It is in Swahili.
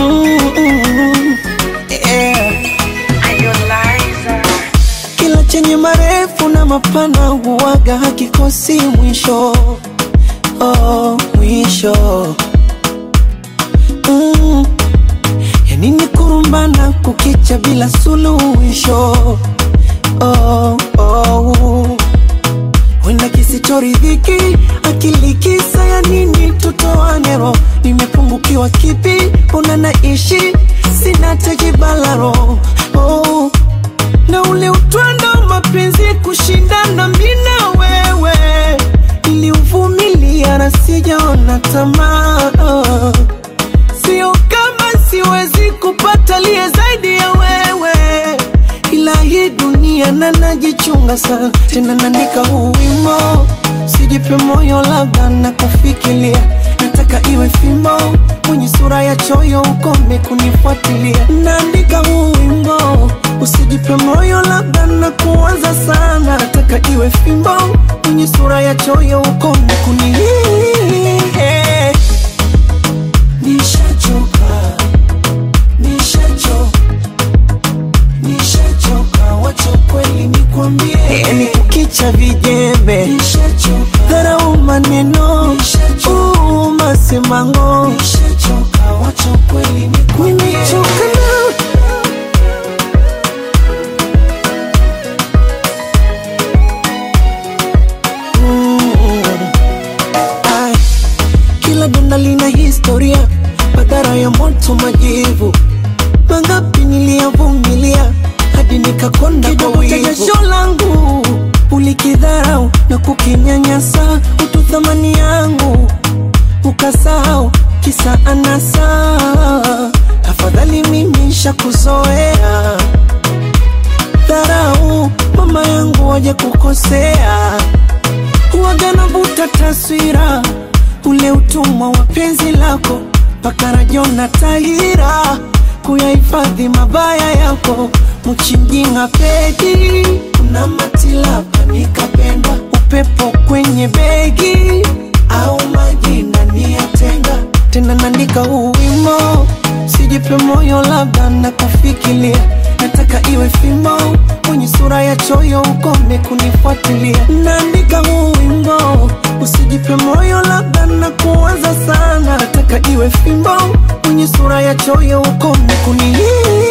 Mm-mm. Yeah. Kila chenye marefu na mapana huwaga hakikosi mwisho, oh, mwisho mm. Yanini kurumbana kukicha bila suluhisho oh, oh. Wenda kisichoridhiki akili kisa ya nini tutoanero nimepungukiwa kipi una naishi sina tejibalaro oh. na ule utwando mapenzi kushindana mina wewe niliuvumilia na sijaona tamaa oh. Sio kama siwezi kupata liye zaidi ya wewe, ila hii dunia na najichunga sana, tena naandika huu wimbo, sijipe moyo, labda na kufikiria, nataka iwe fimbo mwenye sura ya choyo, ukome kunifuatilia. Naandika huu wimbo, usijipe moyo, labda na kuwaza sana, nataka iwe fimbo mwenye sura ya choyo, ukome kuni Nishachoka, nishachoka, nishachoka, wacha kweli nikwambie, yani kukicha vijembe, dharau maneno, uu, masemango, nishachoka, wacha kweli nikwambie, nimechoka na Mm. Ai, kila donda lina historia, madhara ya moto, majivu mangapi niliyavumilia hadi nikakonda kwa wivu. Jasho langu ulikidharau na kukinyanyasa, utu thamani yangu ukasahau, kisa anasa. Afadhali mimi nishakuzoea dharau, mama yangu waje kukosea huwaga navuta taswira ule utumwa wa penzi lako mpaka rajona tahira kuyahifadhi mabaya yako mchinjinga pedi kuna matilapa nikapenda upepo kwenye begi au majina niyatenga tena naandika huu wimo sijipe moyo labda na kufikiria nataka iwe fimbo mwenye sura ya choyo ukome kunifuatilia naandika huu wimbo usijipe moyo labda na kuwaza sana nataka iwe fimbo mwenye sura ya choyo ukome kuni